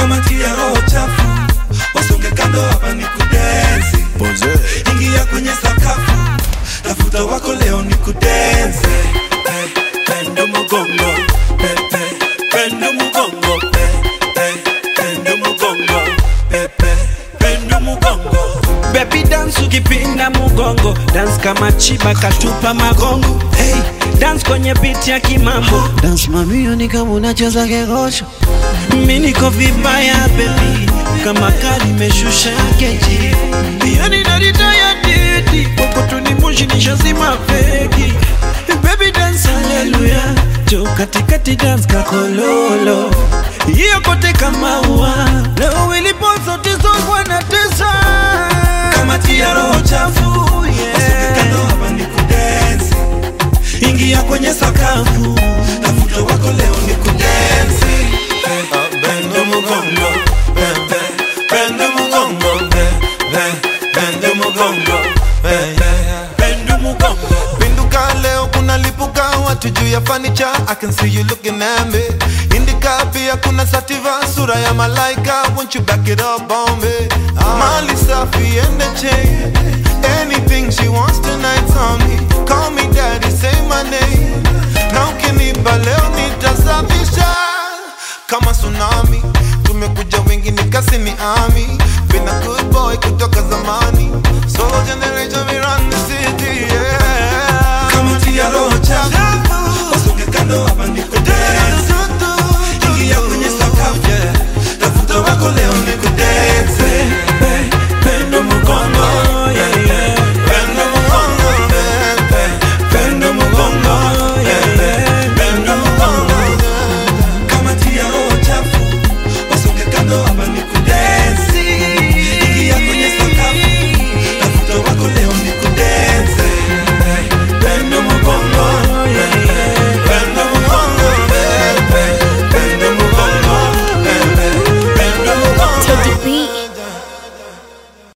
kama tia roho chafu wasonge kando hapa ni kudensi ingia kwenye sakafu tafuta wako leo ni kudensi hey, pendo mugongo hey, hey, pendo mugongo hey, hey, pendo mugongo hey, hey, pendo mugongo Baby dance ukipinda mugongo dance kama chiba katupa magongo hey, dance kwenye beat ya kimambo Dance mamio ni kama unacheza kegosho mi niko vibaya baby kama kali meshusha keji yani naritaya didi kokotuni moshi nishazima feki baby dance haleluya jo katikati dance kakololo hiyo kote kama ua leo ilipo zote zogwa na tesa kama tia roho chafu wasonge kando hapa ni kudensi ingia kwenye sakafu tafuta wako leo ni kudensi Eh, pendo mugongo Eh, eh, pendo mugongo Eh, eh, pendo mugongo Eh, eh, pendo mugongo Pinduka leo kuna lipuka watu juu ya fanicha I can see you looking at me Indika pia kuna sativa sura ya malaika Won't you back it up on me Mali safi and the chain Anything she wants tonight's on me Call me daddy, say my name Na ukinipa leo nitasafisha Kama tsunami Tumekuja wengi nikasi ni ami Been a good boy kutoka zamani Solo generation we run the city yeah kama tia roho chafu wasonge kando hapa ni kudensi